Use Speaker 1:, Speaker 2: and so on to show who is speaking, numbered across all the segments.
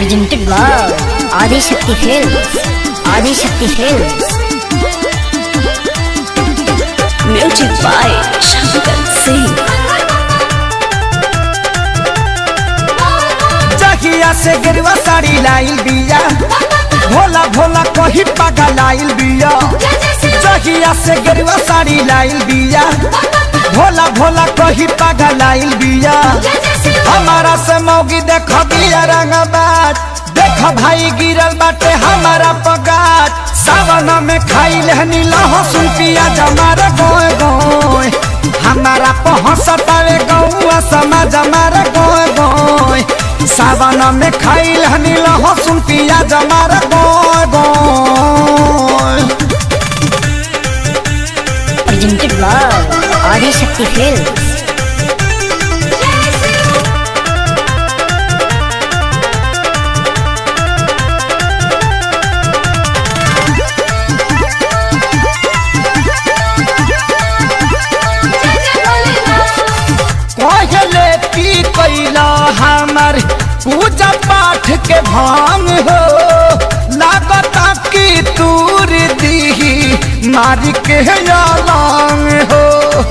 Speaker 1: presented by Adi Shakti Films. Adi Shakti Films.
Speaker 2: Music by Shankar Singh.
Speaker 3: जहिया से गिरवा साड़ी लाइल बिया भोला भोला कही पागा लाइल बिया जहिया से गिरवा साड़ी लाइल बिया भोला भोला कही पागा लाइल बिया हमारा से मौगी देख बिया रंगबाज देख भाई गिरल बाटे हमारा पगाज सावन में खाई लहनी लहसुन पिया जमारा गोए गोए हमारा पहुँचतावे गौआ समाज हमारा गोए गोए सावन में खाई लहनी लहसुन पिया जमारा गोए गोए
Speaker 1: Presented by Adi Shakti Films.
Speaker 3: पहले पी कैला हमर पूजा पाठ के भांग हो लागता कि तूर दी मारी के लांग हो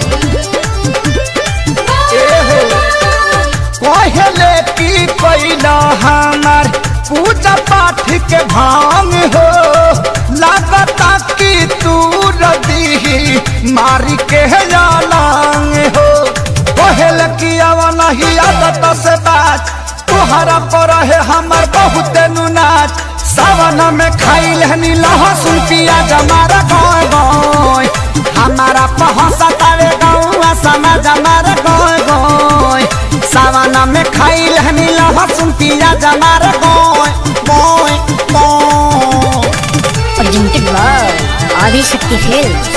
Speaker 3: ए हो पहले पी कैला हमर पूजा पाठ के भांग हो लागता कि तूर दी मारी के लांग हो कहल कि आवा नहीं आदत से बात तुहरा पर है हमर बहुत नुनाच सावन में खाई लहनी लहसुन पियाज हमारा गोय गोय हमारा पहुँचतावे गौआ समाज हमारा गोय गोय सावन में खाई लहनी लहसुन पियाज हमारा गोय गोय गोय
Speaker 1: Presented by Adi Shakti Films.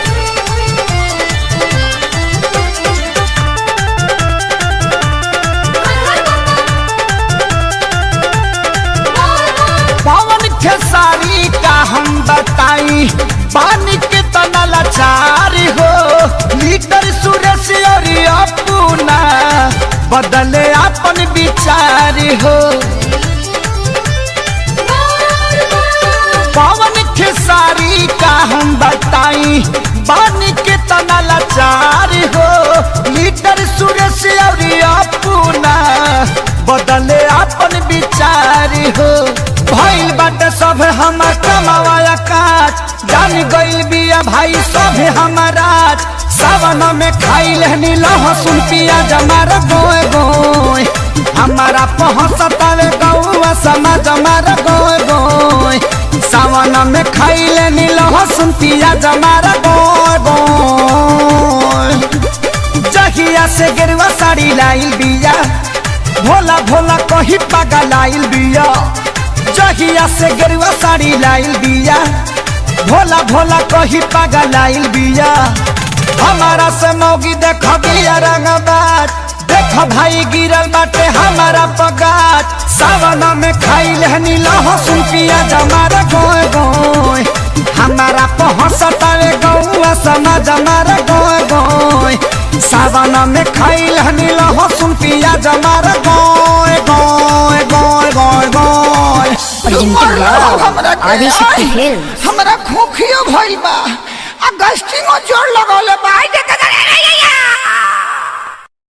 Speaker 3: पवन खेसारी का हम बताई पानी के तना लाचारी हो लीटर सुरेश और अपना बदले अपन विचारी हो पवन खेसारी का हम बताई पानी के तना लाचारी हो लीटर सुरेश और अपना बदले अपन विचारी हो भइल बाटे सब हमर कमावाया काज जान गइल बिया भाई सब हमारा सावन में खाई लहनी लहसुन पियाज हमारा गोए गोए हमारा पहुँचतावे गौआ समाज हमारा गोए गोए सावन में खाई लेनी लहसुन पियाज हमारा गोए गोए जहिया से गेरुआ साड़ी लाइल बिया भोला भोला कही पागा लाइल बिया जहिया से गेरुआ साड़ी लाइल बिया भोला भोला कही पागा लाइल बिया हमारा से मौगी देख बिया रंगबाज देख भाई गिरल बाटे हमारा पगाज सावन में खाई लहनी लहसुन पियाज हमारा गोए गोए हमारा पहुँचतावे गौआ समाज हमारा गोए गोए सावन में खाई लहनी लहसुन पियाज हमारा गोए गोए गोए गोए गोए
Speaker 1: Presented by Adi Shakti Films.
Speaker 4: हमरा खोखियो भइल बा आ गस्टिंगो जोर लगा